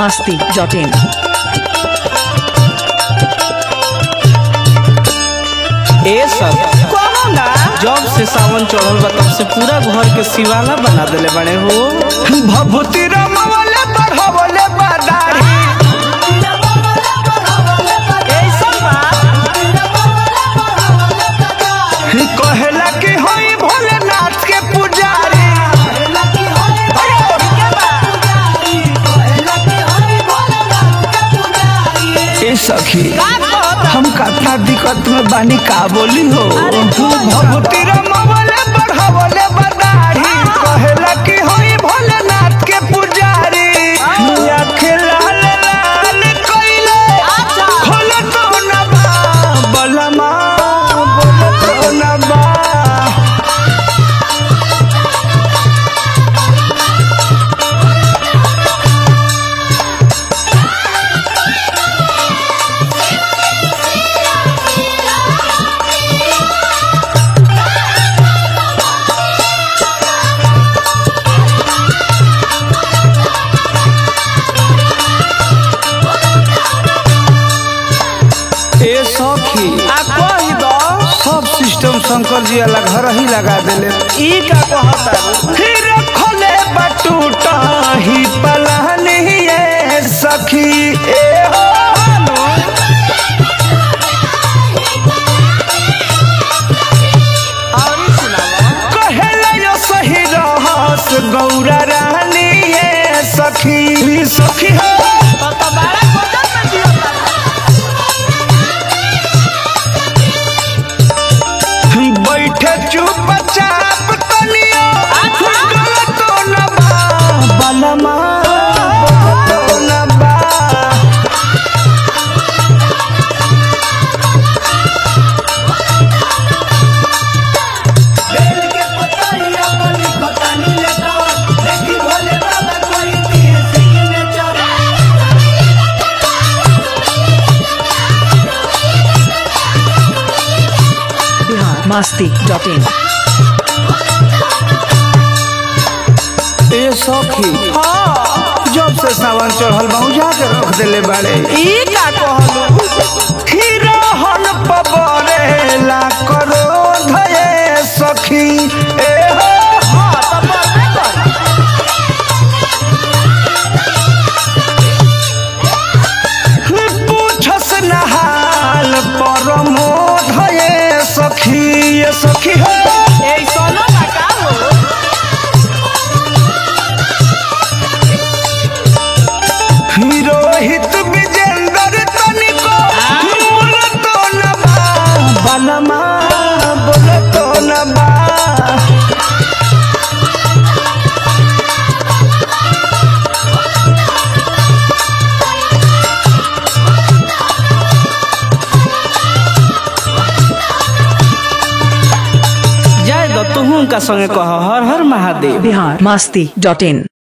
masti.in. ए सब कौनो ना जब से सावन चढ़ल बा तब से पूरा घर के सिवाना बना देले बड़े हो भभूति रमवले बढ़वले बदारी ऐसन बात कहेला कि होई भोलेनाथ के पुजारी ए सखी हम कथा दिक्कत में बानी का बोली हो भभूति रमवले बढ़वले बदारी कहेला कि होई भोलेनाथ के पुजारी आँखें लाल लाल कइले खोल तो न बा बलमा बोल तो न बा ए सखी आ कही दो सब सिस्टम शंकर जी अलग घर ही लगा देले ई का कहता फिर खोले बटूटा ही पलानी ये सखी ए हो कहेला यो सही रहस गौरा रानी ये सखी सखी हो बैठे चुपचाप तनियो गलत न बा बलमा गलत न बा Bihar masti.in. ए सखी जब से सावन चढ़ल बा उजा के रख देले बाड़े ई का कहलू हिरोहन पबरेला करो धये सखी ए हो पूछस नहाल परमो धये सखी ये सखी हो रोहित विजेंद्र तनिको बोल तो न बा बलमा बोल तो न बा जाए द तुहू का संगे कह हर हर महादेव Bihar masti.in.